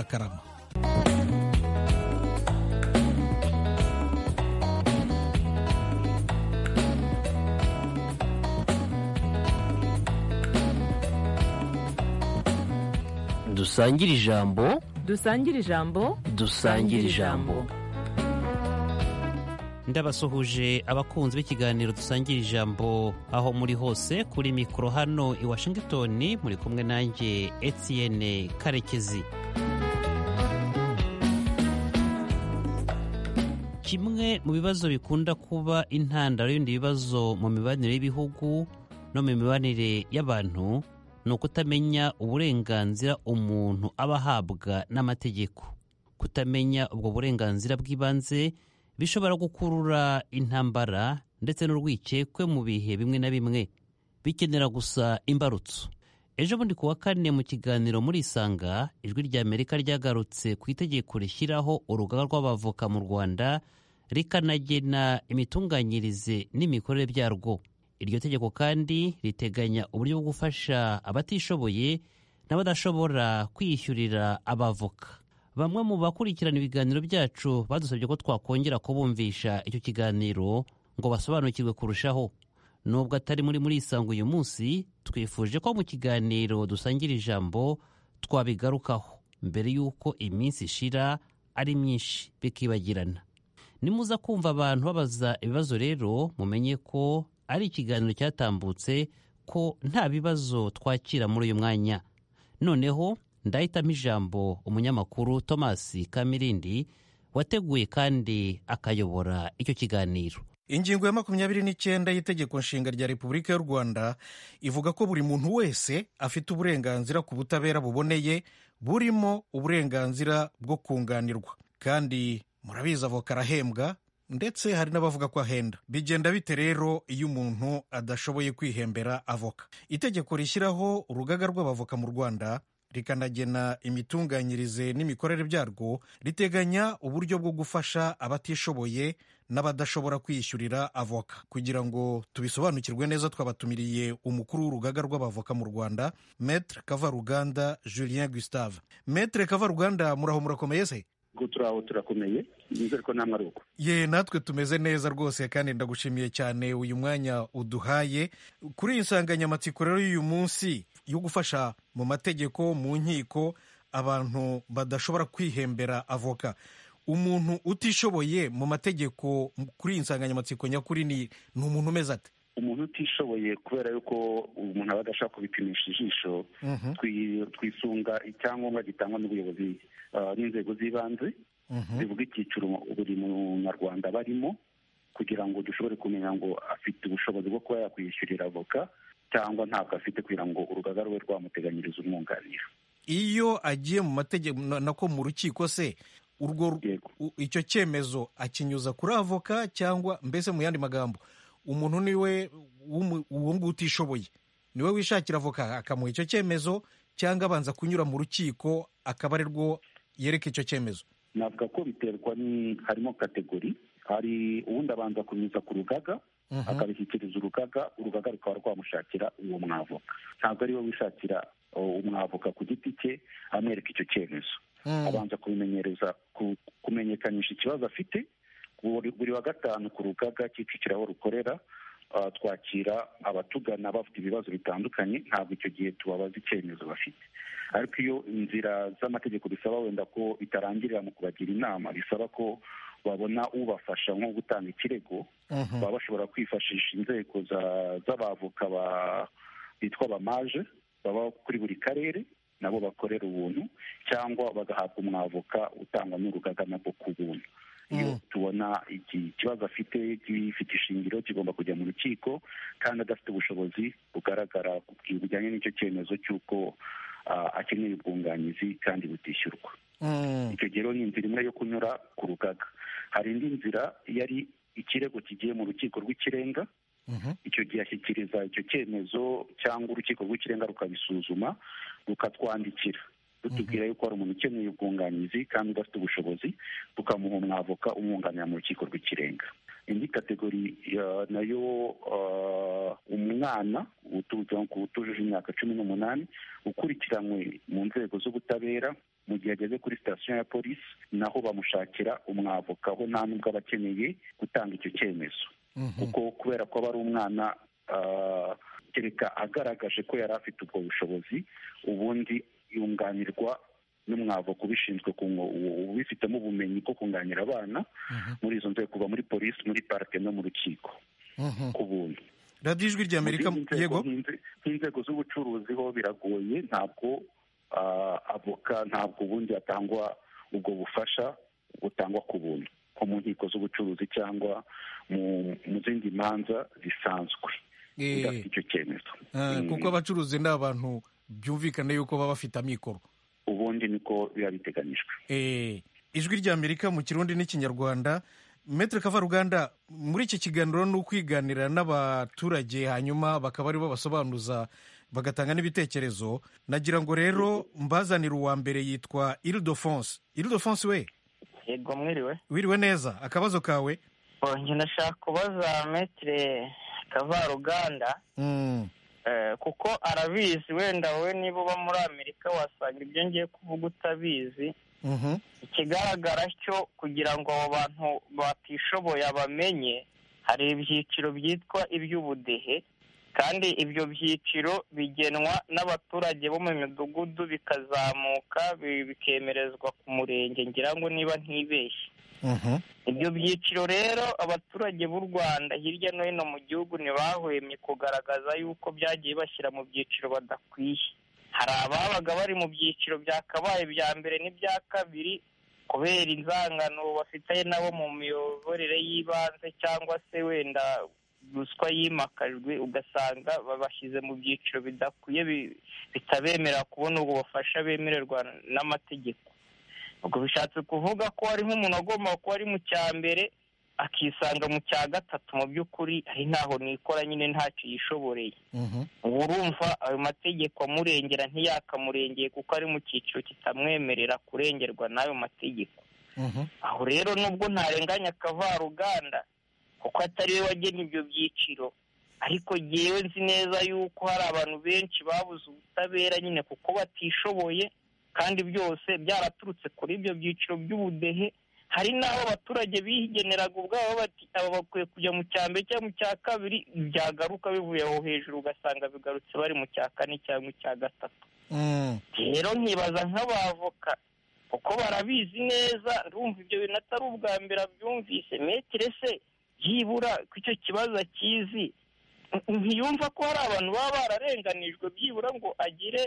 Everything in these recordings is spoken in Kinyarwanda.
karama dusangire ijambo dusangire ijambo dusangire ijambo ndabasuhuje abakunzi b'ikiganiro dusangira ijambo aho muri hose kuri mikoro hano i washington muri kumwe nanjye etienne karekezi kimwe mu bibazo bikunda kuba intandaro y'ibindi bibazo mu mibanire y'ibihugu no mu mibanire y'abantu ni ukutamenya uburenganzira umuntu aba ahabwa n'amategeko kutamenya ubwo burenganzira bw'ibanze bishobora gukurura intambara ndetse n'urwikekwe mu bihe bimwe na bimwe bikenera gusa imbarutso ejo bundi ku wa kane mu kiganiro muri isanga ijwi rya amerika ryagarutse ku itegeko rishyiraho urugaga rw'abavoka mu rwanda rikanagena imitunganyirize n'imikorere byarwo iryo tegeko kandi riteganya uburyo bwo gufasha abatishoboye n'abadashobora kwiyishyurira abavoka bamwe mu bakurikirana ibiganiro byacu badusabye ko twakongera kubumvisha icyo kiganiro ngo basobanukirwe kurushaho nubwo atari muri muri isango uyu munsi twifuje ko mu kiganiro dusangira ijambo twabigarukaho mbere y'uko iminsi ishira ari myinshi bikibagirana nimuza kumva abantu babaza ibibazo rero mumenye ko ari ikiganiro cyatambutse ko nta bibazo twakira muri uyu mwanya noneho ndahitamo ijambo umunyamakuru thomas kamirindi wateguye kandi akayobora icyo kiganiro ingingo ya makumyabiri n'icyenda y'itegeko nshinga rya repubulika y'u rwanda ivuga ko buri muntu wese afite uburenganzira ku butabera buboneye burimo uburenganzira bwo kunganirwa kandi murabizi avoka arahembwa ndetse hari n'abavuga ko ahenda bigenda bite rero iyo umuntu adashoboye kwihembera avoka itegeko rishyiraho urugaga rw'abavoka mu rwanda rikanagena imitunganyirize n'imikorere byarwo riteganya uburyo bwo gufasha abatishoboye n'abadashobora kwiyishyurira avoka kugira ngo tubisobanukirwe neza twabatumiriye umukuru w'urugaga rw'abavoka mu rwanda metre kavaruganda julien gustave metre kavaruganda muraho murakomeye se turaho turakomeye nizere ko namwe ari uko ye natwe tumeze neza rwose kandi ndagushimiye cyane uyu mwanya uduhaye kuri iyi nsanganyamatsiko rero y'uyu munsi yo gufasha mu mategeko mu nkiko abantu badashobora kwihembera avoka umuntu utishoboye mu mategeko kuri iyi nsanganyamatsiko nyakuri ni ni umuntu umeze ate umuntu utishoboye kubera yuko umuntu aba adashaka kubipimisha ijisho twisunga icyangombwa gitangwa n'ubuyobozi n'inzego z'ibanze zivuga icyiciro buri munyarwanda aba arimo kugira ngo dushobore kumenya ngo afite ubushobozi bwo kuba yakwishyurira avoka cyangwa ntabwo afite kugira ngo urugaga rube rwamuteganyiriza umwunganira iyo agiye mu mategeko nako mu rukiko se urwo icyo cyemezo akinyuza kuri avoka cyangwa mbese mu yandi magambo umuntu niwe uwo nguwo utishoboye niwe wishakira avoka akamuha icyo cyemezo cyangwa abanza kunyura mu rukiko akaba ari rwo yereka icyo cyemezo navuga ko biterwa harimo kategori hari uwundi abanza kunyuza ku rugaga akabishyikiriza urugaga urugaga rukaba rwamushakira uwo mwavoka ntabwo ariwe wishakira umwavoka ku giti cye amwereka icyo cyemezo abanza kubimenyereza kumenyekanisha ikibazo afite buri wa gatanu ku rugaga kicukira aho rukorera twakira abatugana bafite ibibazo bitandukanye ntabwo icyo gihe tubabaza icyemezo bafite ariko iyo inzira z'amategeko bisaba wenda ko bitarangirira mu kubagira inama bisaba ko babona ubafasha nko gutanga ikirego baba bashobora kwifashisha inzego z'abavoka bitwa abamaje baba kuri buri karere nabo bakorera ubuntu cyangwa bagahabwa umwavoka utangwa n'urugaga nabwo ku buntu iyo tubona ikibazo afite gifite ishingiro kigomba kujya mu rukiko kandi adafite ubushobozi bugaragara bujyanye n'icyo cyemezo cy'uko akeneye ubwunganizi kandi butishyurwa icyo gihe rero ni inzira imwe yo kunyura ku rugaga hari indi nzira yari ikirego kigiye mu rukiko rw'ikirenga icyo gihe ashyikiriza icyo cyemezo cyangwa urukiko rw'ikirenga rukabisuzuma rukatwandikira rutubwira yuko hari umuntu ukeneye ubwunganizi kandi udafite ubushobozi tukamuha umwavoka umwunganira mu rukiko rw'ikirenga indi kategori nayo umwana utujuje imyaka cumi n'umunani ukurikiranywe mu nzego z'ubutabera mu gihe ageze kuri sitasiyo ya polisi naho bamushakira umwavoka aho nta nubwo aba akeneye gutanga icyo cyemezo kuko kubera ko aba ari umwana ah, kereka agaragaje ko yari afite ubwo bushobozi ubundi yunganirwa n'umwavoka ubishinzwe ku ngo- ubu- ubifitemo ubumenyi bwo kunganira abana muri izo nzego kuva muri polisi muri parike no mu rukiko ku buntu radiyo ijwi rya amerika Mu zindi nzego yego nk'inze- nk'inzego z'ubucuruzi ho biragoye ntabwo ah, avoka ntabwo ubundi hatangwa ubwo bufasha butangwa ku buntu nko mu nkiko z'ubucuruzi cyangwa mu mu zindi manza zisanzwe Eh. udafite icyo cyemezo Ah, Mm, kuko abacuruzi ni abantu byumvikane yuko baba bafite amikoro ubundi niko biba biteganyijwe Eh, ijwi rya amerika mu kirundi n'ikinyarwanda metere kavaruganda muri iki kiganiro ni ukwiganira n'abaturage hanyuma bakaba aribo basobanuza bagatanga n'ibitekerezo nagira ngo rero mbazanire uwa mbere yitwa iridofonse iridofonse we yego mwiriwe wiriwe neza akabazo kawe njye ndashaka kubaza metire kavaruganda Mm, eh, kuko arabizi wenda wowe niba uba muri amerika wasanga ibyo ngiye kuvuga utabizi mhm, ikigaragara cyo kugira ngo abo bantu batishoboye abamenye hari ibyiciro byitwa iby'ubudehe kandi ibyo byiciro bigenwa n'abaturage bo mu midugudu bikazamuka bi- bikemerezwa ku murenge ngira ngo niba ntibeshye mhm, ibyo byiciro rero abaturage b'u rwanda hirya no hino mu gihugu ntibahwemye kugaragaza yuko byagiye bashyira mu byiciro badakwiye hari ababaga bari mu byiciro byakabaye ibya mbere n'ibya kabiri kubera inzangano bafitanye nabo mu miyoborere y'ibanze cyangwa se wenda ruswa yimakajwe ugasanga babashyize mu byiciro bidakwiye bi- bitabemera kubona ubwo bufasha bemererwa n'amategeko ubwo bishatse kuvuga ko hari nk'umuntu agomba kuba ari mu cya mbere akisanga mu cya gatatu mu by'ukuri ari ntaho nikora nyine ntacyo yishoboreye mhm. ubu urumva ayo mategeko amurengera ntiyakamurengeye kuko ari mu cyiciro kitamwemerera kurengerwa n'ayo mategeko Mhm, aho rero nubwo ntarenganya akavaruganda kuko atari we wagena ibyo byiciro ariko yewe nzi neza yuko hari abantu benshi babuze ubutabera nyine kuko batishoboye kandi byose byaraturutse kuri ibyo byiciro by'ubudehe hari n'aho abaturage bigeneraga ubwabo bati aba bakwiye kujya mu cya mbere cyangwa mu cya kabiri byagaruka bivuye aho hejuru ugasanga bigarutse bari mu cya kane cyangwa icya gatatu mm, rero nkibaza nk'abavoka kuko barabizi neza rumva ibyo bintu atari ubwa mbere abyumvise metire se yibura ku icyo kibazo akizi ntiyumva ko hari abantu baba bararenganijwe byibura ngo agire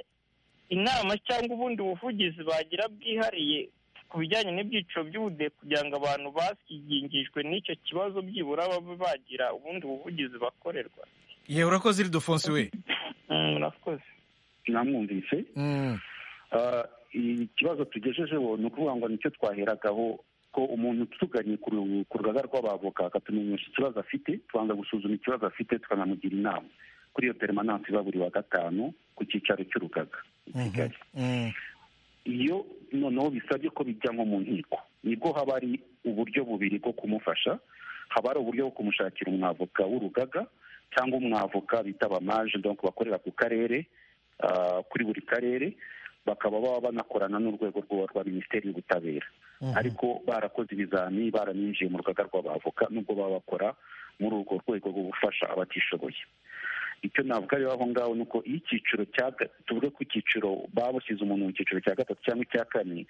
inama cyangwa ubundi buvugizi bagira bwihariye ku bijyanye n'ibyiciro by'ubudehe kugira ngo abantu bakigingijwe n'icyo kibazo byibura babe bagira ubundi buvugizi bakorerwa yewe urakoze iridofonse we Mm, murakoze namwumvise Mm, Ah, ikibazo tugejejeho ni ukuvuga ngo nicyo twaheragaho ko umuntu utuganye ku ru- ku rugaga rw'abavoka akatumenyesha ikibazo afite tubanza gusuzuma ikibazo afite tukanamugira inama kuri iyo perimananse iba buri wa gatanu ku cyicaro cy'urugaga i kigali mm, iyo noneho bisabye ko bijya nko mu nkiko nibwo haba hari uburyo bubiri bwo kumufasha haba hari uburyo bwo kumushakira umwavoka w'urugaga cyangwa umwavoka bita abamaje donc bakorera ku karere ah, kuri buri karere bakaba baba banakorana n'urwego rwa rwa minisiteri y'ubutabera mhm. ariko barakoze ibizami baraninjiye mu rugaga rw'abavoka nubwo baba bakora muri urwo rwego rwo gufasha abatishoboye icyo navuga rero aho ngaho ni uko iyo icyiciro cya ga- tuvuge ko icyiciro baba bashyize umuntu mu cyiciro cya gatatu cyangwa icya kane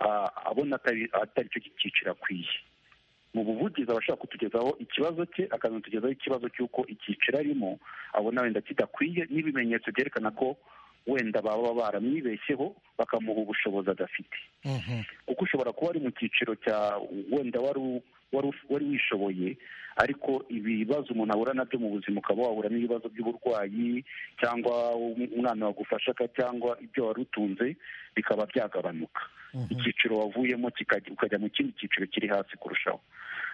ah, abona atari atari cyo cyiciro akwiye mu buvugizi aba ashaka kutugezaho ikibazo cye akanatugezaho ikibazo cy'uko icyiciro arimo abona wenda kidakwiye n'ibimenyetso byerekana ko wenda baba baramwibeshyeho bakamuha ubushobozi adafite Mhm, kuko ushobora kuba ari mu cyiciro cya wenda wari u- wari u- wari wishoboye ariko ibibazo umuntu ahura nabyo mu buzima ukaba wahura n'ibibazo by'uburwayi cyangwa um- umwana wagufasha ka- cyangwa ibyo wari utunze bikaba byagabanuka icyiciro wavuyemo kikajya- ukajya mu kindi cyiciro kiri hasi kurushaho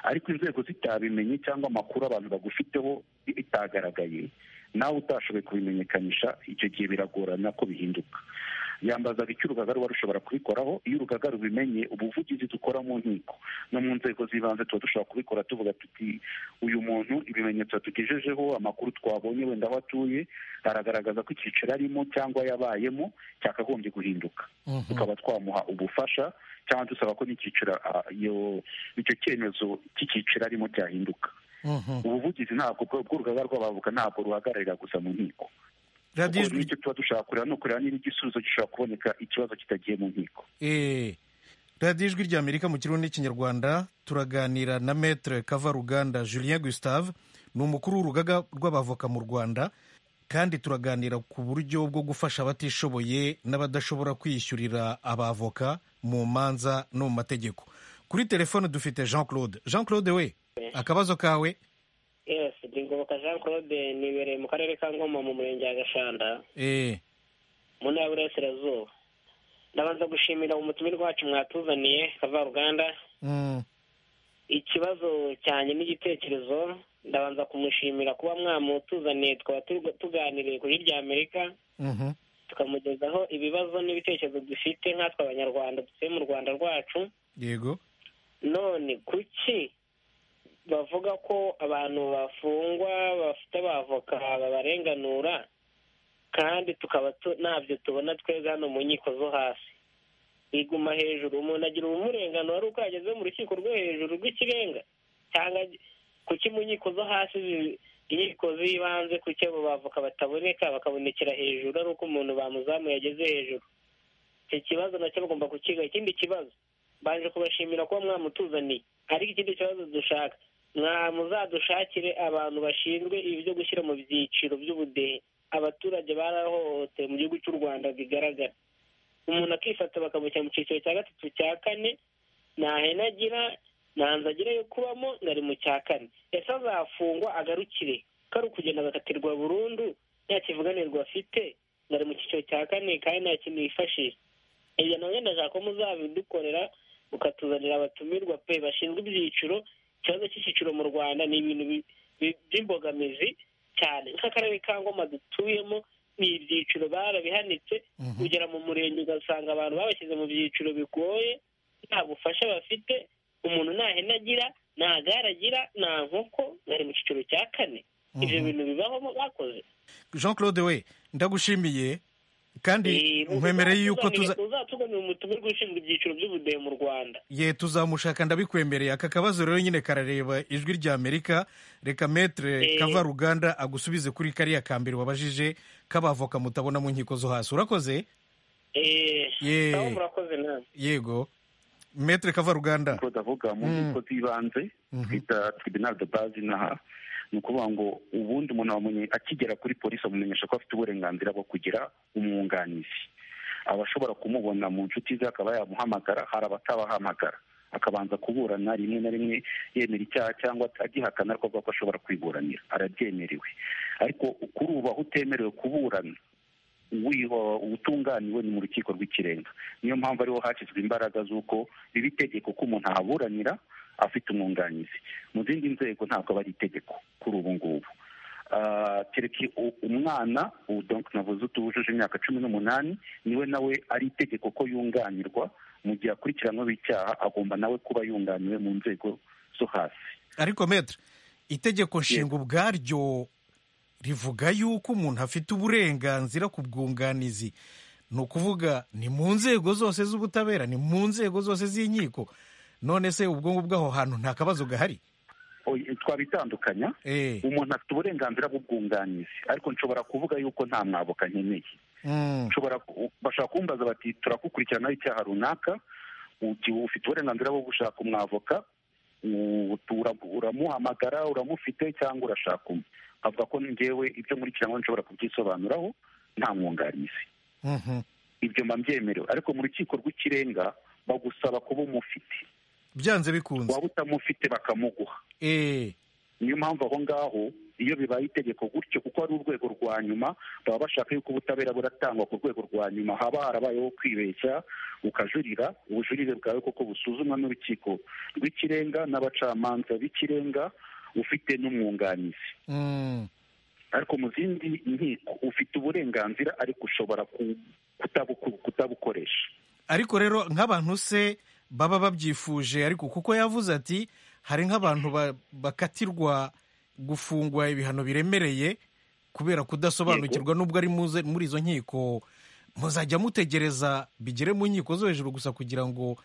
ariko inzego zitabimenye cyangwa amakuru abantu bagufiteho bitagaragaye nawe utashoboye kubimenyekanisha icyo gihe biragorana ko bihinduka yambazaga icyo urugaga ruba rushobora kubikoraho iyo urugaga rubimenye ubuvugizi dukora mu nkiko no mu nzego z'ibanze tuba dushobora kubikora tuvuga tuti uyu muntu ibimenyetso yatugejejeho amakuru twabonye wenda aho atuye aragaragaza ko icyiciro arimo cyangwa yabayemo cyakagombye guhinduka tukaba twamuha ubufasha cyangwa dusaba ko n'icyiciro ah, iyo- icyo cyemezo cy'icyiciro arimo cyahinduka ubuvugizi ntabwo bwo- bw'urugaga rw'abavuga ntabwo ruhagararira gusa mu nkiko radiyo kuko ijwi n'icyo tuba dushaka kureba ni ukureba niba igisubizo gishobora kuboneka ikibazo kitagiye mu nkiko Eh, radiyo ijwi ry'amerika mu kirundi n'ikinyarwanda turaganira na metere kava ruganda julien gustave ni umukuru w'urugaga rw'abavoka mu rwanda kandi turaganira ku buryo bwo gufasha abatishoboye n'abadashobora kwiyishyurira abavoka mu manza no mu mategeko kuri telefone dufite jean claude jean claude we akabazo kawe yesi ndigoboka jean claude nibereye mu karere ka ngoma mu murenge wa gashanda eh, mu ntara y'uburasirazuba ndabanza gushimira umutumirwa wacu mwatuzaniye kavaruganda mm, ikibazo cyanjye n'igitekerezo ndabanza kumushimira kuba mwamutuzaniye tukaba turi- tuganiriye kuri irya amerika mhm, tukamugezaho ibibazo n'ibitekerezo dufite nkatwe abanyarwanda dutuye mu rwanda rwacu yego none kuki bavuga ko abantu bafungwa bafite abavoka babarenganura kandi tukaba tu- ntabyo tubona twebwe hano mu nkiko zo hasi biguma hejuru umuntu agira ubumurenganura ari uko yageze mu rukiko rwo hejuru rw'ikirenga cyangwa kuki mu nkiko zo hasi zi- inkiko z'ibanze kuki abo bavoka bataboneka bakabonekera hejuru ari uko umuntu bamuzamuye yageze hejuru icyo kibazo nacyo bagomba kukiga ikindi kibazo baje kubashimira kuba mwamutuzaniye ariko ikindi kibazo dushaka mwamuzadushakire abantu bashinzwe ibi byo gushyira mu byiciro by'ubudehe abaturage barahohotewe mu gihugu cy'u rwanda bigaragara umuntu akifata bakamushyira mu cyiciro cya gatatu cya kane nta hene agira nta nzu agira yo kubamo ngo ari mu cya kane ese azafungwa agarukire ko ari ukugenda agakatirwa burundu nta kivuganirwa afite ngo ari mu cyiciro cya kane kandi nta kintu yifashisha ibyo nabyo ndashaka ko muzabidukorera mukatuzanira abatumirwa pe bashinzwe ibyiciro ikibazo cy'icyiciro mu rwanda ni ibintu bi- bi- by'imbogamizi cyane nk'akarere ka ngoma dutuyemo ni ibyiciro barabihanitse mhm, kugera mu murenge ugasanga abantu babashyize mu byiciro bigoye nta bufasha bafite umuntu nta hene agira nta gare agira nta nkoko bari mu cyiciro cya kane ibyo mhm. bintu bibaho bakoze jean claude we ndagushimiye kandi Eh, nkwemereye yuko tuza uzatuganira umutumirwa ushinzwe ibyiciro by'ubudehe mu rwanda ye tuzamushaka ndabikwemereye aka kabazo rero nyine karareba ijwi ry'amerika reka metere Eh. kava ruganda agusubize kuri kariya ka mbere wabajije k'abavoka mutabona mu nkiko zo hasi urakoze Eh, Ye. nabo murakoze namwe yego metere kava ruganda claude avuga mu nkiko z'ibanze twita tribunal de base inaha ni ukuvuga ngo ubundi umuntu wamenye akigera kuri polisi amumenyesha ko afite uburenganzira bwo kugira umwunganizi aba ashobora kumubona mu nshuti ze akaba yamuhamagara hari abatabahamagara akabanza kuburana rimwe na rimwe yemera icyaha cyangwa agihakana ariko avuga ko ashobora kwiburanira arabyemerewe ariko kuri ubu aho utemerewe kuburana wiho- utunganiwe ni mu rukiko rw'ikirenga niyo mpamvu ariho hashyizwe imbaraga z'uko biba itegeko ko umuntu ahaburanira afite umwunganizi mu zindi nzego ntabwo aba ari itegeko kuri ubu ngubu Ah, kereka u- umwana ubu donc navuze utujuje imyaka cumi n'umunani niwe nawe ari itegeko ko yunganirwa mu gihe akurikiranweho icyaha agomba nawe kuba yunganiwe mu nzego zo hasi ariko metere itegeko nshinga ubwaryo rivuga yuko umuntu afite uburenganzira ku bwunganizi ni ukuvuga ni mu nzego zose z'ubutabera ni mu nzego zose z'inkiko none se ubwo ngubwo aho hantu nta kabazo gahari Oya, twabitandukanya Eh, umuntu afite uburenganzira bw'ubwunganizi ariko nshobora kuvuga yuko nta mwabuka nkeneye mm. nshobora ku- bashobana kumbaza bati turagukurikiranaho icyaha runaka uti- ufite uburenganzira bwo gushaka umwavoka u- tura- uramuhamagara uramufite cyangwa urashaka umwe avuga ko ngewe ibyo nkurikiranywe nshobora kubyisobanuraho nta mwunganizi Mhm. ibyo mba mbyemerewe ariko mu rukiko rw'ikirenga bagusaba kuba umufite byanze bikunze waba utamufite bakamuguha Eh, niyo mpamvu aho ngaho iyo bibaye itegeko gutyo kuko ari urwego rwa nyuma baba bashaka yuko ubutabera buratangwa ku rwego rwa nyuma haba harabayeho kwibeshya ukajurira ubujurire bwawe koko busuzumwa n'urukiko rw'ikirenga n'abacamanza b'ikirenga ufite n'umwunganizi mm. ariko mu zindi nkiko ufite uburenganzira ariko ushobora ku- kutabuku- kutabukoresha ariko rero nk'abantu se baba babyifuje ariko kuko yavuze ati hari nk'abantu ba- bakatirwa gufungwa ibihano biremereye kubera kudasobanukirwa nubwo ari muze- muri izo nkiko muzajya mutegereza bigere mu nkiko zo hejuru gusa kugira ngo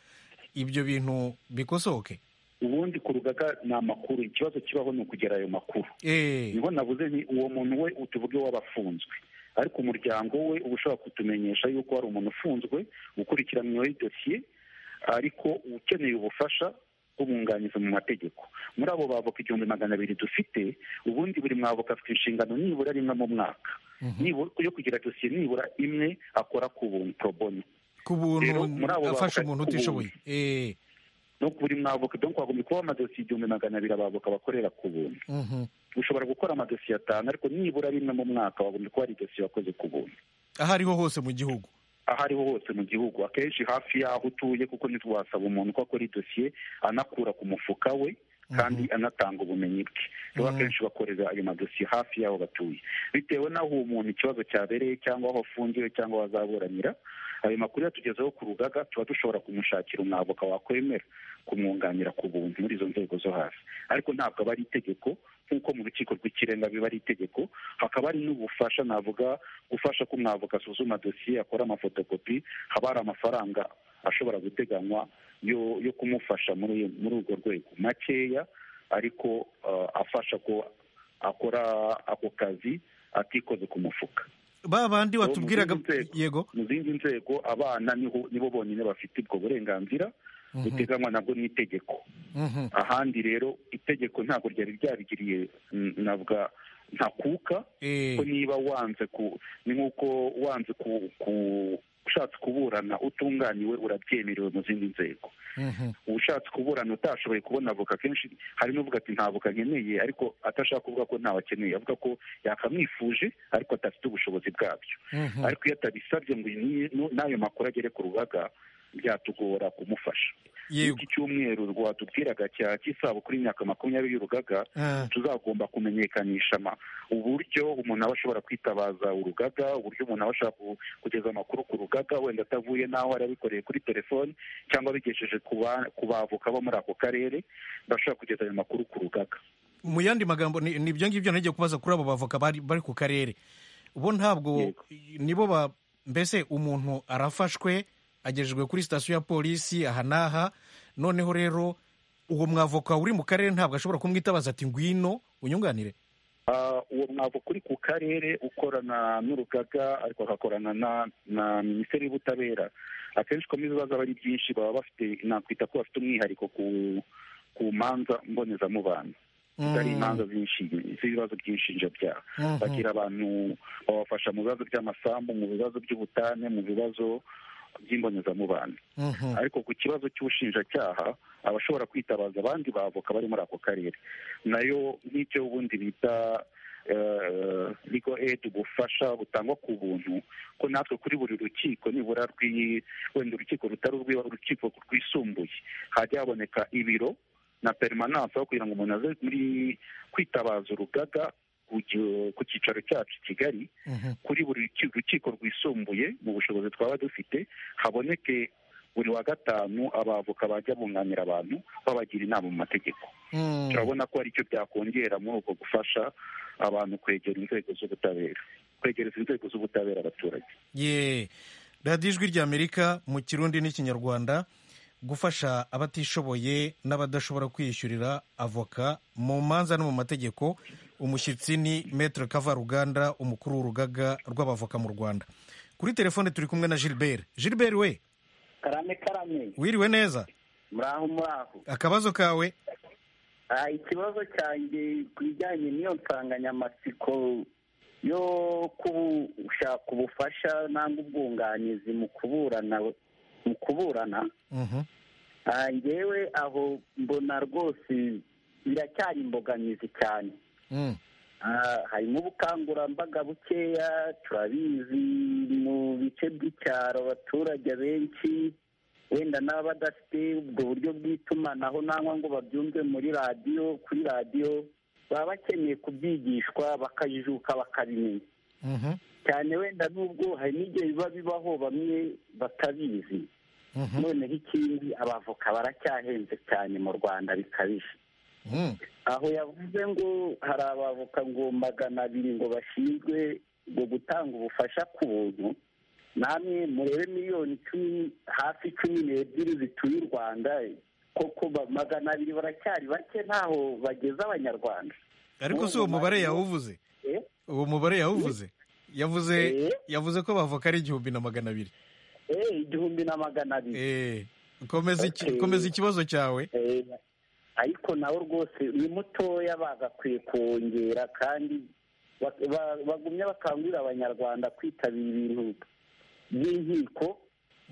ibyo bintu bikosoke ubundi ku rugaga ni amakuru ikibazo kibaho ni ukugera ayo makuru Eh, niho navuze ni uwo muntu we tuvuge w'abafunzwe ariko umuryango we uba ushobora kutumenyesha yuko hari umuntu ufunzwe ukurikiranyweho idosiye ariko ukeneye ubufasha bw'umwunganizi mu mategeko muri abo bavoka igihumbi magana abiri dufite ubundi buri mwavoka afite inshingano nibura rimwe mu mwaka Nibu- yo kugira dosiye nibura imwe akora ku buntu pro bono ku buntu Rero muri abo afasha bavuga umuntu ku utishoboye buntu. Eh, no buri mwavoka donc wagombye kuba amadosiye igihumbi magana abiri abavoka bakorera ku buntu mhm. ushobora gukora amadosiye atanu ariko nibura rimwe mu mwaka wagombye kuba hari idosiye wakoze ku buntu aho ariho hose mu gihugu aho ariho hose mu gihugu akenshi hafi y'aho utuye kuko ntitwasaba umuntu ko akora idosiye anakura ku mufuka we kandi anatanga ubumenyi bwe rero akenshi bakorera ayo madosiye hafi y'aho batuye bitewe n'aho uwo muntu ikibazo cyabereye cyangwa aho afungiwe cyangwa aho azaburanira ayo makuru yatugezeho ku rugaga tuba dushobora kumushakira umwavoka wakwemera kumwunganira ku buntu muri izo nzego zo hasi ariko ntabwo aba ari itegeko nk'uko mu rukiko rw'ikirenga biba ari itegeko hakaba hari n'ubufasha navuga gufasha ko umwavoka asuzuma dosiye akora amafotokopi haba hari amafaranga ashobora guteganywa yo yo kumufasha muri muri urwo rwego makeya ariko eh, afasha ko akora ako kazi atikoze ku mufuka ba bandi Uwo mu watubwiraga zindi nzego- yego mu zindi nzego abana niho nibo bonyine bafite ubwo burenganzira buteganywa nabwo n'itegeko Mhm. ahandi rero itegeko ntabwo ryari ryabigiriye mm, navuga ntakuka Eh, ko niba wanze ku ni nk'uko wanze ku ku ushatse kuburana utunganiwe urabyemerewe mu zindi nzego mhm. ushatse kuburana utashoboye kubona avoka kenshi hari n'uvuga ati nta avoka nkeneye ariko atashaka kuvuga ko ntawe akeneye avuga ko yakamwifuje ariko adafite ubushobozi bwabyo Mhm. ariko iyo atabisabye ngo ni- nu- n'ayo makuru agere ku rugaga byatugora kumufasha yego iki cyumweru rwatubwiraga cya cy'isabukuru y'imyaka makumyabiri y'urugaga Ah, tuzagomba kumenyekanisha ama- uburyo umuntu aba ashobora kwitabaza urugaga uburyo umuntu aba ashobora ku- kugeza amakuru ku rugaga wenda atavuye n'aho yari abikoreye kuri telefoni cyangwa abigesheje ku ba- ku bavoka bo muri ako karere bashobora kugeza ayo makuru ku rugaga mu yandi magambo ni ni ibyo ngibyo nagiye kubaza kuri abo bavoka bari bari ku karere bo ntabwo Yego. nibo ba mbese umuntu arafashwe agejejwe kuri sitasiyo ya polisi aha n'aha noneho rero uwo mwavoka uri mu karere ntabwo ashobora kumwitabaza ati ngwino unyunganire Ah, uwo mwavoka uri ku karere ukorana n'urugaga ariko agakorana na na minisiteri y'ubutabera akenshi ko ibibazo aba ari byinshi baba bafite nakwita ko bafite umwihariko ku ku manza mbonezamubano zitari imanza z'inshinge- z'ibibazo by'inshinjabyaha Mhm. bagira abantu babafasha mu bibazo by'amasambu mu bibazo by'ubutane mu bibazo by'imbonezamubano Mhm. ariko ku kibazo cy'ubushinjacyaha abashobora kwitabaza abandi bavoka bari muri ako karere nayo nk'icyo ubundi bita eh, legal aid ubufasha butangwa ku buntu ko natwe kuri buri rukiko nibura rw'i wenda urukiko rutari urw'iba urukiko rwisumbuye hajya haboneka ibiro na perimananse aho kugira ngo umuntu aze muri kwitabaza urugaga ku gi- ku cyicaro cyacu i kigali Mhm. kuri buri ruki- rukiko rwisumbuye mu bushobozi twaba dufite haboneke buri wa gatanu abavoka bajya bunganira abantu babagira inama mu mategeko Mhm. turabona ko hari icyo byakongera muri ubwo gufasha abantu kwegera inzego z'ubutabera kwegereza inzego z'ubutabera abaturage ye radiyo ijwi ry'amerika mu kirundi n'ikinyarwanda gufasha abatishoboye n'abadashobora kwiyishyurira avoka mu manza no mu mategeko umushyitsi ni metere kavaruganda umukuru w'urugaga rw'abavoka mu rwanda kuri telefone turi kumwe na gilbert gilbert we karame karame wiriwe neza muraho muraho akabazo kawe Ah, ikibazo cyanjye ku bijyanye n'iyo nsanganyamatsiko yo gushaka ubufasha nangwa ubwunganizi mu kuburana mu kuburana Mhm. ah, njyewe aho mbona rwose biracyari imbogamizi cyane Mm. Ah, harimo ubukangurambaga bukeya turabizi mu bice by'icyaro abaturage benshi wenda n'abadafite ubwo buryo bw'itumanaho nangwa ngo babyumve muri radiyo kuri radiyo baba bakeneye kubyigishwa bakajijuka bakabimenya Mhm, cyane wenda n'ubwo hari n'igihe biba bibaho bamwe batabizi mhm, noneho ikindi abavoka baracyahenze cyane mu rwanda bikabije mhm, aho yavuze ngo hari abavoka ngo magana abiri ngo bashinzwe ngo gutanga ubufasha ku buntu namwe murebe miliyoni icumi hafi cumi n'ebyiri zituye u rwanda koko ba- magana abiri baracyari bake ntaho bageze abanyarwanda ariko si uwo mubare yawuvuze Eh? uwo mubare yawuvuze yavuze Eh? yavuze ko bavoka ari igihumbi na magana abiri Eh, igihumbi na magana abiri Eh, komeza iki- Okay. komeza ikibazo cyawe Eh, ariko nawe rwose ni mutoya bagakwiye kongera kandi ba- ba- bagumye bakangurira abanyarwanda kwitabira ibintu by'inkiko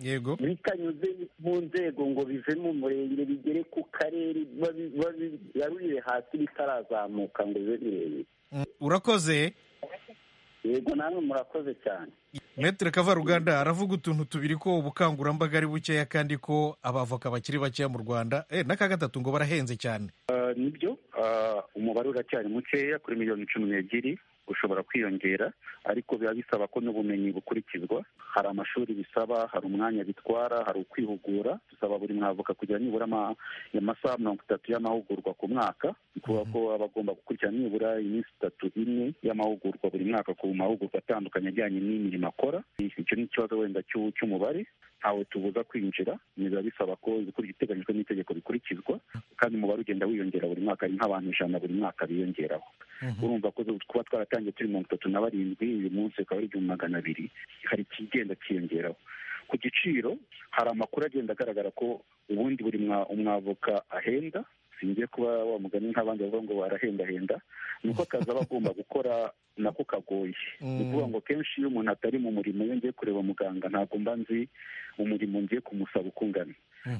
yego bitanyuze mu nzego ngo bive mu murenge bigere ku karere babi- babigarurire hasi bitarazamuka ngo bibe birebire Mm, urakoze yego namwe murakoze cyane metere kavaruganda aravuga utuntu tubiri ko ubukangurambaga ari bukeya kandi ko abavoka bakiri bakeya mu rwanda Eh, n'aka gatatu ngo barahenze cyane nibyo ah, umubare uracyari mukeya kuri miliyoni cumi n'ebyiri ushobora kwiyongera ariko biba bisaba ko n'ubumenyi bukurikizwa hari amashuri bisaba hari umwanya bitwara hari ukwihugura dusaba buri mwavoka kugira nibura ama- amasaha mirongo itatu y'amahugurwa ku mwaka ni kuvuga ko aba agomba gukurikirana nibura iminsi itatu ine y'amahugurwa buri mwaka ku mahugurwa atandukanye ajyanye n'imirimo akora icyo ni ikibazo wenda cy'u- cy'umubare ntawe tubuza kwinjira biba bisaba ko ibiteganyijwe n'itegeko bikurikizwa kandi umubare ugenda wiyongera buri mwaka ari nk'abantu ijana buri mwaka biyongeraho urumva ko kuba twaratangiye turi mirongo itatu na barindwi uyu munsi ukaba ari igihumbi magana abiri hari ikigenda kiyongeraho ku giciro hari amakuru agenda agaragara ko ubundi buri mwa- umwavoka ahenda singiye kuba wa mugani nk'abandi bavuga ngo barahendahenda ni uko akazi aba agomba gukora nako kagoye ni ukuvuga ngo kenshi iyo umuntu atari mu murimo iyo ngiye kureba muganga ntabwo mba nzi umurimo ngiye kumusaba ukungana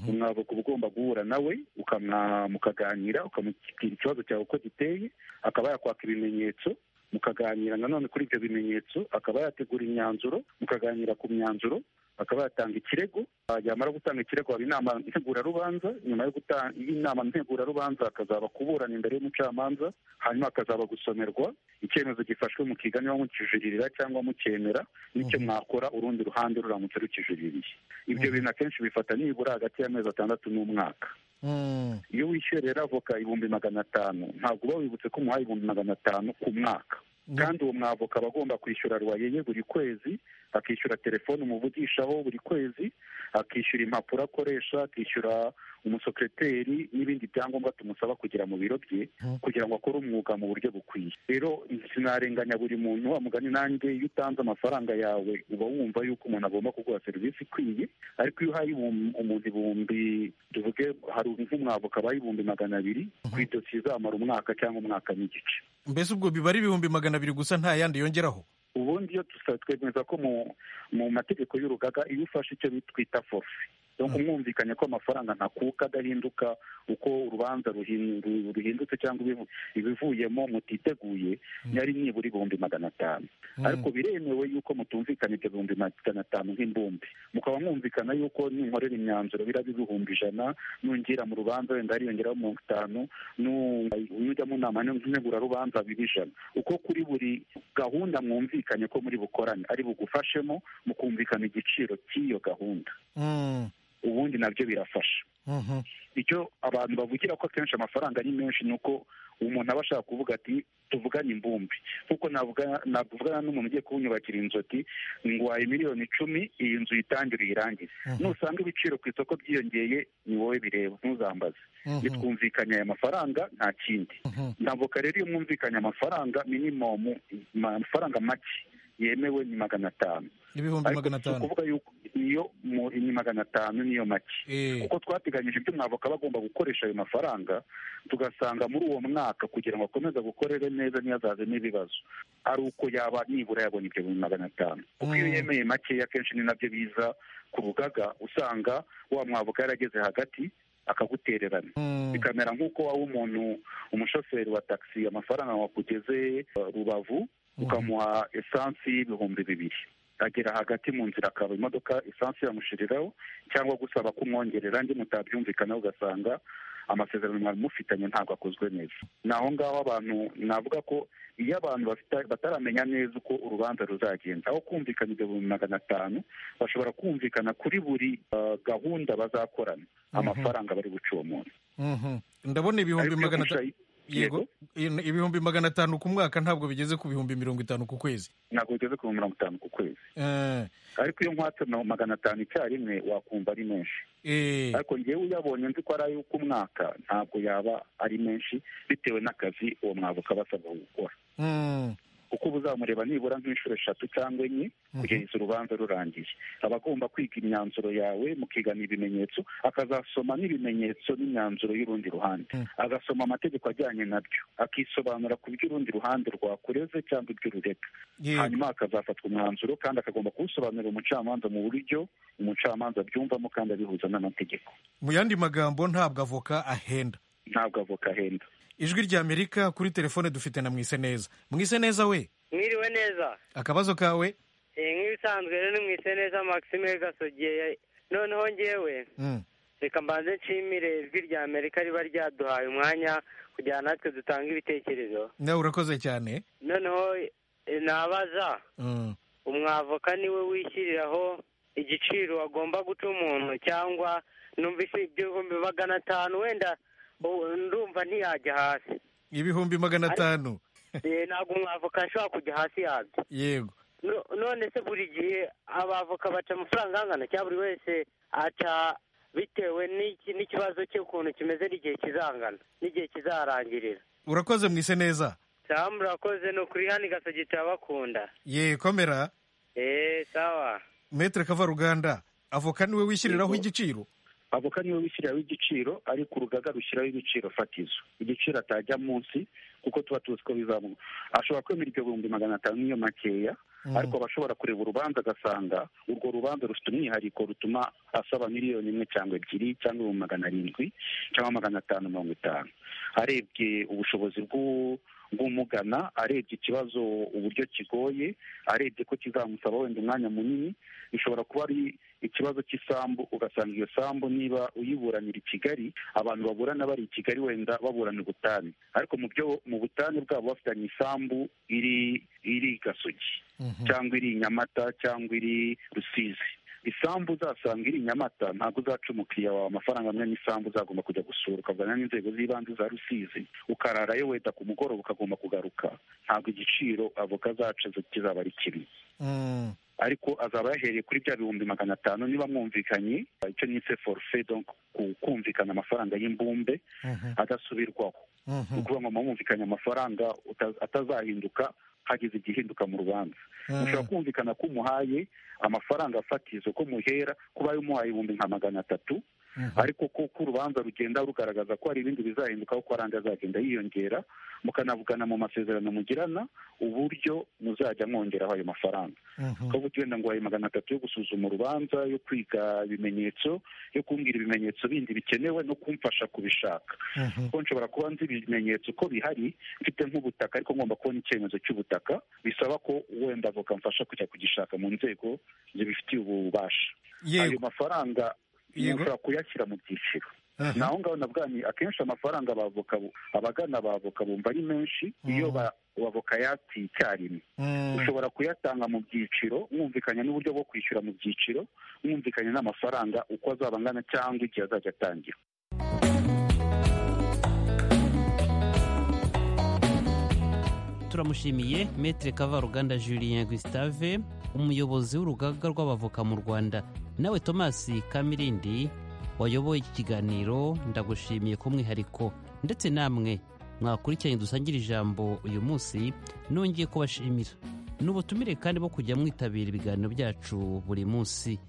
umwavoka uba ugomba guhura nawe ukamwa- mukaganira ukamubwira ikibazo cyawe uko giteye akaba yakwaka ibimenyetso mukaganira nanone kuri ibyo bimenyetso akaba yategura imyanzuro mukaganira ku myanzuro akaba yatanga ikirego Ah, yamara gutanga ikirego haba inama ntegurarubanza nyuma yo guta- y'inama ntegurarubanza akazaba kuburana imbere y'umucamanza hanyuma akazaba gusomerwa icyemezo gifashwe mukiga niba mukijuririra cyangwa mukemera n'icyo mwakora urundi ruhande ruramutse rukijuriririye ibyo bintu akenshi bifata nibura hagati y'amezi atandatu n'umwaka Mm, iyo wishyuye rero avoka ibihumbi magana atanu ntabwo uba wibutse ko umuhaye ibihumbi magana atanu ku mwaka kandi uwo mwavoka aba agomba kwishyura ruwayeye buri kwezi akishyura telefone umuvugishaho buri kwezi akishyura impapuro akoresha akishyura umusekreteri n'ibindi byangombwa tumusaba kugira mu biro bye kugira ngo akore umwuga mu buryo bukwiye rero sinarenganya buri muntu wa mugani nanjye iyo utanze amafaranga yawe uba wumva yuko umuntu agomba kuguha serivisi ikwiye ariko iyo uhaye ibihum- umuntu ibihumbi tuvuge hari nk'umwavoka aba ibihumbi magana abiri ku idosi izamara umwaka cyangwa umwaka n'igice mbese ubwo biba ari ibihumbi magana abiri gusa nta yandi yongeraho ubundi iyo dusa- twemeza ko mu mu mategeko y'urugaga iyo ufashe icyo twita forfe donc umwumvikanya ko amafaranga ntakuka adahinduka uko urubanza ruhin- ru- ruhindutse cyangwa ibivu- ibivuyemo mutiteguye yari nibura ibihumbi magana atanu ariko biremewe yuko mutumvikana ibyo bihumbi magana atanu nk'imbumbi mukaba mwumvikana yuko ninkorera imyanzuro biraba ibihumbi ijana nungira mu rubanza wenda hariyongeraho mirongo itanu nu- nujya mu nama ntegurarubanza biba ijana uko kuri buri gahunda mwumvikanye ko muri bukorane ari bugufashemo mukumvikana igiciro cy'iyo gahunda Mm, ubundi nabyo birafasha mhm, icyo abantu bavugira ko akenshi amafaranga ari menshi ni uko umuntu aba ashaka kuvuga ati tuvugane imbumbi kuko navugana n'umuntu ugiye kuwunyubakira inzu ati ngwaye miliyoni icumi iyi nzu uyitangire uyirangize nusanga ibiciro ku isoko byiyongeye ni wowe bireba ntuzambaze mhm, nitwumvikanye aya mafaranga nta kindi ntabwo rero iyo mwumvikanye amafaranga minimum amafaranga make yemewe ni magana atanu ibihumbi ariko magana si atanu ukuvuga yuko iyo mu- ni magana atanu niyo make Eh, kuko twateganyije ibyo umwavoka aba agomba gukoresha ayo mafaranga tugasanga muri uwo mwaka kugira ngo akomeze gukorere neza ntiyazazemo ibibazo ari uko yaba nibura yabonye ibyo bihumbi magana atanu kuko iyo Mm. yemeye makeya akenshi ni nabyo biza ku rugaga usanga wa mwavoka yarageze hagati akagutererana mm, bikamera nk'uko waba umuntu umushoferi wa taxi amafaranga wakugeze uh, rubavu ukamuha esansi y'ibihumbi bibiri agera hagati mu nzira akaba imodoka esansi yamushiriraho cyangwa gusaba kumwongerera ndi mutabyumvikana ugasanga amasezerano mwari mufitanye ntabwo akozwe neza ni aho ngaho abantu navuga ko iyo abantu bafita- bataramenya neza uko urubanza ruzagenda aho kumvikana ibihumbi magana atanu bashobora kumvikana kuri buri ah, gahunda bazakorana amafaranga bari buce uwo munsi Mhm. ndabona ibihumbi Ariko iyo magana atanu mucayi- yego yego ibihumbi magana atanu ku mwaka ntabwo bigeze ku bihumbi mirongo itanu ku kwezi ntabwo bigeze ku mirongo itanu ku kwezi Eh, ariko iyo nkwatse na- magana atanu icyarimwe wakumva ari menshi eh, ariko ngewe uyabonye nzi ko ari ay'uk'umwaka ntabwo yaba ari menshi bitewe n'akazi uwo mwavuka basabwa gukora mm, kuko uba uzamureba nibura nk'inshuro eshatu cyangwa enye kugeza urubanza rurangiye aba agomba kwiga imyanzuro yawe mukigana ibimenyetso akazasoma n'ibimenyetso n'imyanzuro y'urundi ruhande Mm. agasoma amategeko ajyanye nabyo akisobanura ku by'urundi ruhande rwakureze cyangwa iby'urureka yego hanyuma hakazafatwa umwanzuro kandi akagomba kuwusobanurira umucamanza mu buryo umucamanza abyumvamo kandi abihuza n'amategeko mu yandi magambo ntabwo avoka ahenda ntabwo avoka ahenda ijwi ry'amerika kuri telefone dufite na mwise neza mwise neza we mwiriwe neza akabazo kawe Eh, nk'ibisanzwe rero mwise neza maxime gasogiye noneho ngewe Mm, reka mbanze nshimire ijwi rya amerika riba ryaduhaye umwanya kugira ngo natwe dutange ibitekerezo nawe urakoze cyane noneho eh, nabaza Mm, umwavoka niwe wishyiriraho igiciro agomba guca umuntu cyangwa numvise ibihumbi magana atanu wenda ubu ndumva ntiyajya hasi ibihumbi magana atanu Eh, ntabwo umwavoka ashobora kujya hasi yabyo yego No- none se buri gihe abavoka baca amafaranga angana cyangwa buri wese aca bitewe n'iki- n'ikibazo cye ukuntu kimeze n'igihe kizangana n'igihe kizarangirira urakoze mwise neza sawa murakoze ni ukuri hano igasogi turabakunda ye komera eee sawa metere kavaruganda avoka niwe wishyiriraho igiciro avoka niwe wishyiriraho igiciro ariko urugaga rushyiraho ibiciro fatizo igiciro atajya munsi kuko tuba tuzi ko bizamuka ashobora kwemera ibyo bihumbi magana atanu niyo makeya Mm. ariko aba ashobora kureba urubanza agasanga urwo rubanza rufite umwihariko rutuma asaba miliyoni imwe cyangwa ebyiri cyangwa ibihumbi magana arindwi cyangwa magana atanu mirongo itanu arebye ubushobozi bw'u- bw'umugana arebye ikibazo uburyo kigoye arebye ko kizamusaba wenda umwanya munini bishobora kuba ari ikibazo cy'isambu ugasanga iyo sambu niba uyiburanira i kigali abantu baburana bari i kigali wenda baburana ubutane ariko mu byo mu butane bwabo bafitanye isambu iri iri i gasogi Mhm. cyangwa iri i nyamata cyangwa iri rusizi isambu uzasanga iri i nyamata ntabwo uzaca umukiriya wawe amafaranga amwe n'isambu uzagomba kujya gusura ukavugana n'inzego z'ibanze za rusizi ukararayo wenda ku mugoroba ukagomba kugaruka ntabwo igiciro avoka zacu kizaba ari kimwe Mm, ariko azaba yahereye kuri bya bihumbi magana atanu niba mwumvikanye icyo nise forufe donc ku- kumvikana amafaranga y'imbumbe mhm, adasubirwaho ni mhm, ukuvuga ngo mwumvikanye amafaranga uta- atazahinduka hagize igihinduka mu rubanza mushobora kumvikana ko umuhaye amafaranga fatizo ko muhera kuba ayo umuhaye ibihumbi nka magana atatu mhm. ariko ko ko urubanza rugenda rugaragaza ko hari ibindi bizahindukaho ko arandi azagenda yiyongera mukanavugana mu masezerano mugirana uburyo muzajya mwongeraho ayo mafaranga Mhm. kuko wenda ngo waye magana atatu yo gusuzuma urubanza yo kwiga ibimenyetso yo kumbwira ibimenyetso bindi bikenewe no kumfasha kubishaka Mhm. kuko nshobora kuba nzi ibimenyetso uko bihari mfite nk'ubutaka ariko ngomba kubona icyemezo cy'ubutaka bisaba ko wenda avoka mfasha kujya kugishaka mu nzego zibifitiye ububasha ayo yego mafaranga Yego. ushobora kuyashyira mu byiciro Aha. naho ngaho nabwanyi akenshi amafaranga abavoka bu- abagana abavoka bumva ari menshi iyo Mhm. ba- abavoka yatsi icyarimwe Mm, ushobora kuyatanga mu byiciro mwumvikanye n'uburyo bwo kwishyura mu byiciro mwumvikanye n'amafaranga uko azaba angana cyangwa igihe azajya atangira turamushimiye metere kavaruganda julien gustave umuyobozi w'urugaga rw'abavoka mu rwanda nawe thomas kamirindi wayoboye iki kiganiro ndagushimiye ku mwihariko ndetse namwe mwakurikiranye dusangira ijambo uyu munsi nongeye kubashimira ni ubutumire kandi bwo kujya mwitabira ibiganiro byacu buri munsi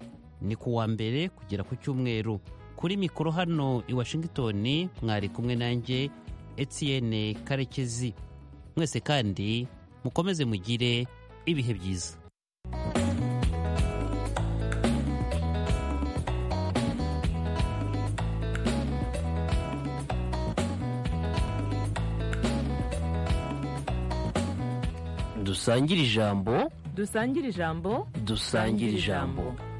ni ku wa mbere kugera ku cyumweru kuri mikoro hano i washington mwari kumwe nanjye etienne karekezi mwese kandi mukomeze mugire ibihe byiza dusangire ijambo dusangire ijambo dusangire ijambo